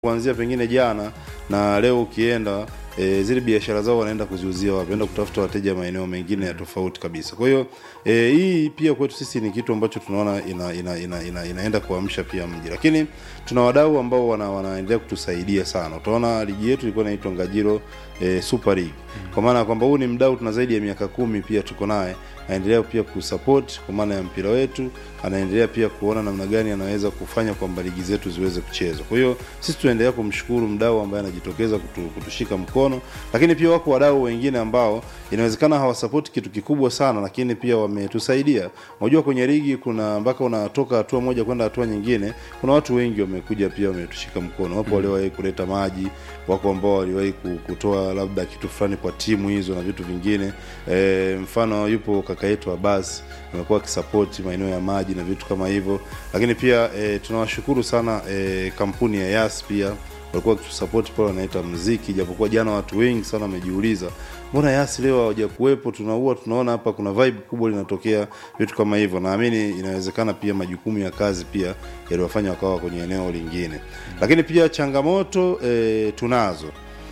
kuanzia pengine jana na leo ukienda e, zile biashara zao wanaenda kuziuzia wapi, wanaenda kutafuta wateja maeneo mengine ya tofauti kabisa. Kwa hiyo e, hii pia kwetu sisi ni kitu ambacho tunaona ina, ina, ina, ina, inaenda kuamsha pia mji, lakini tuna wadau ambao wana, wanaendelea kutusaidia sana. Utaona ligi yetu ilikuwa inaitwa Ngajiro e, Super League kwa maana ya kwamba huu ni mdau tuna zaidi ya miaka kumi pia tuko naye anaendelea pia kusupport kwa maana ya mpira wetu, anaendelea pia kuona namna gani anaweza kufanya kwamba ligi zetu ziweze kuchezwa. Kwa hiyo sisi tunaendelea kumshukuru mdau ambaye anajitokeza kutu, kutushika mkono, lakini pia wako wadau wengine ambao inawezekana hawasapoti kitu kikubwa sana, lakini pia wametusaidia. Unajua kwenye ligi kuna mpaka unatoka hatua moja kwenda hatua nyingine, kuna watu wengi wamekuja pia wametushika mkono. Wapo waliowahi kuleta maji, wako ambao waliwahi kutoa labda kitu fulani kwa timu hizo na vitu vingine. E, mfano yupo kaka yetu Abbas amekuwa akisapoti maeneo ya maji na vitu kama hivyo, lakini pia e, tunawashukuru sana e, kampuni ya Yas pia walikuwa wakitusapoti pale, wanaita mziki, japokuwa jana watu wengi sana wamejiuliza mbona Yasi leo hawaja kuwepo. Tunaua tunaona hapa kuna vibe kubwa linatokea, vitu kama hivyo. Naamini inawezekana pia majukumu ya kazi pia yaliwafanya wakawa kwenye eneo lingine, lakini pia changamoto e, tunazo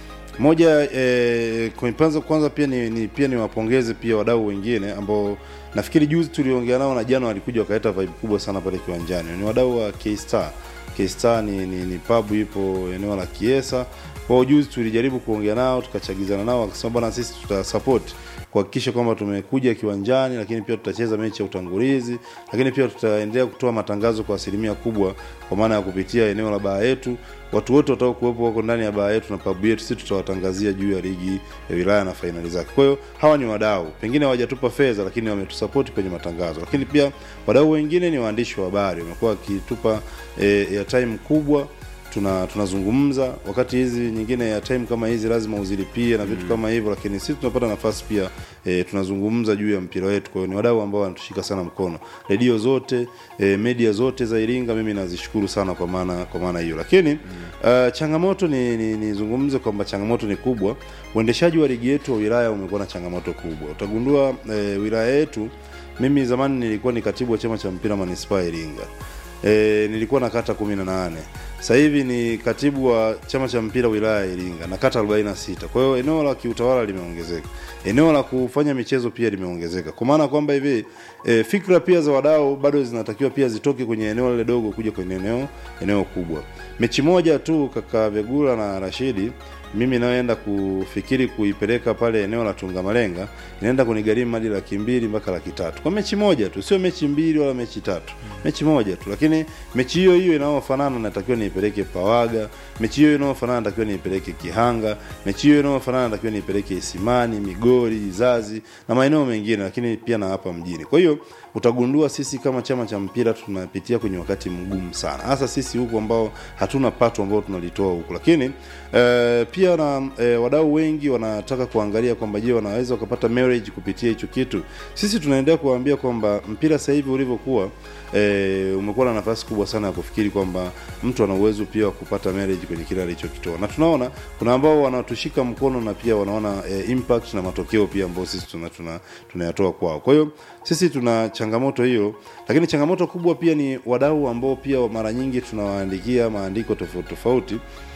moja eh, kwanza kwanza pia ni, ni pia niwapongeze pia wadau wengine ambao nafikiri juzi tuliongea nao na jana walikuja wakaleta vibe kubwa sana pale kiwanjani. Ni wadau wa K-Star. K-Star ni, ni, ni pub ipo eneo la Kiesa. Kwa juzi tulijaribu kuongea nao tukachagizana nao, wakasema bwana, sisi tutasupport kuhakikisha kwamba tumekuja kiwanjani, lakini pia tutacheza mechi ya utangulizi, lakini pia tutaendelea kutoa matangazo kwa asilimia kubwa, kwa maana ya kupitia eneo la baa yetu. Watu wote watakao kuwepo wako ndani ya baa yetu na pabu yetu, sisi tutawatangazia juu ya ligi ya wilaya na fainali zake. Kwa hiyo hawa ni wadau, pengine hawajatupa fedha, lakini wametusapoti kwenye matangazo. Lakini pia wadau wengine ni waandishi wa habari, wamekuwa wakitupa e, ya time kubwa tuna tunazungumza wakati hizi nyingine ya time kama hizi lazima uzilipie na vitu mm. kama hivyo, lakini sisi tunapata nafasi pia e, tunazungumza juu ya mpira wetu. Kwa hiyo ni wadau ambao wanatushika sana mkono, redio zote e, media zote za Iringa, mimi nazishukuru sana kwa maana kwa maana hiyo, lakini mm. uh, changamoto ni nizungumze ni kwamba changamoto ni kubwa. Uendeshaji wa ligi yetu wa wilaya umekuwa na changamoto kubwa. Utagundua e, wilaya yetu, mimi zamani nilikuwa ni katibu wa chama cha mpira manispaa Iringa. E, nilikuwa na kata kumi na nane sasa hivi ni katibu wa chama cha mpira wilaya ya Iringa na kata 46. Kwa hiyo eneo la kiutawala limeongezeka, eneo la kufanya michezo pia limeongezeka, kwa maana kwamba hivi e, fikra pia za wadau bado zinatakiwa pia zitoke kwenye eneo lile dogo kuja kwenye eneo eneo kubwa. Mechi moja tu kaka Vegula na Rashidi mimi naenda kufikiri kuipeleka pale eneo la Tungamalenga inaenda kunigharimu hadi laki mbili mpaka laki tatu kwa mechi moja tu, sio mechi mbili wala mechi tatu, mechi moja tu. Lakini mechi hiyo hiyo inayofanana natakiwa niipeleke Pawaga, mechi hiyo inayofanana natakiwa niipeleke Kihanga, mechi hiyo inayofanana natakiwa niipeleke Isimani, Migori, Izazi na maeneo mengine, lakini pia na hapa mjini. Kwa hiyo utagundua sisi kama chama cha mpira tunapitia kwenye wakati mgumu sana, hasa sisi huku ambao hatuna pato ambao tunalitoa huku, lakini e, pia na e, wadau wengi wanataka kuangalia kwamba je, wanaweza wakapata marriage kupitia hicho kitu. Sisi tunaendelea kuwaambia kwamba mpira sasa hivi ulivyokuwa e, umekuwa na nafasi kubwa sana ya kufikiri kwamba mtu ana uwezo pia wa kupata marriage kwenye kile alichokitoa, na tunaona kuna ambao wanatushika mkono na pia wanaona e, impact na matokeo pia ambao sisi tuna tunayatoa tuna, tuna kwao. Kwa hiyo sisi tuna changamoto hiyo, lakini changamoto kubwa pia ni wadau ambao pia mara nyingi tunawaandikia maandiko tofauti tofauti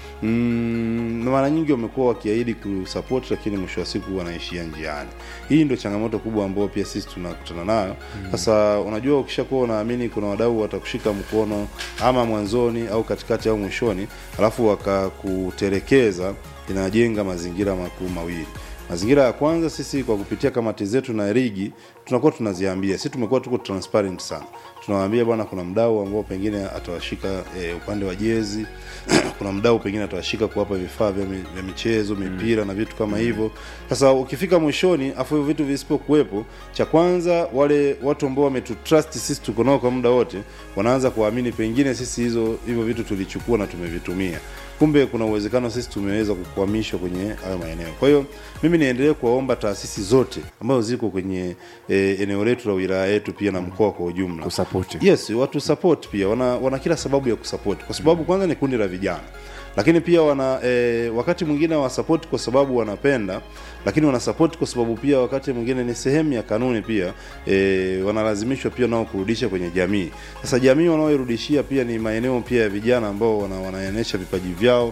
Mm, mara nyingi wamekuwa wakiahidi kusupport lakini mwisho wa siku wanaishia njiani. Hii ndio changamoto kubwa ambayo pia sisi tunakutana nayo. Sasa mm. Unajua, ukishakuwa unaamini kuna wadau watakushika mkono ama mwanzoni au katikati au mwishoni, alafu wakakutelekeza, inajenga mazingira makuu mawili. Mazingira ya kwanza, sisi kwa kupitia kamati zetu na ligi tunakuwa tunaziambia, sisi tumekuwa tuko transparent sana, tunawaambia bwana, kuna mdau ambao pengine atawashika e, upande wa jezi kuna mdau pengine atawashika kuwapa vifaa vya, vya michezo mipira mm. na vitu kama hivyo. Sasa ukifika mwishoni, afu hivyo vitu visipokuwepo, cha kwanza wale watu ambao wametutrust sisi tuko nao kwa muda wote, wanaanza kuamini pengine sisi hizo hivyo vitu tulichukua na tumevitumia kumbe kuna uwezekano sisi tumeweza kukwamishwa kwenye hayo maeneo. Kwa hiyo mimi niendelee kuwaomba taasisi zote ambazo ziko kwenye e, eneo letu la wilaya yetu pia na mkoa kwa ujumla kusapoti. Yes, watu support pia wana, wana kila sababu ya kusupport kwa sababu kwanza ni kundi la vijana lakini pia wana e, wakati mwingine wasapoti kwa sababu wanapenda lakini wanasapoti kwa sababu pia wakati mwingine ni sehemu ya kanuni pia e, wanalazimishwa pia nao kurudisha kwenye jamii sasa jamii wanaoirudishia pia ni maeneo pia ya vijana ambao wana, wanaonyesha vipaji vyao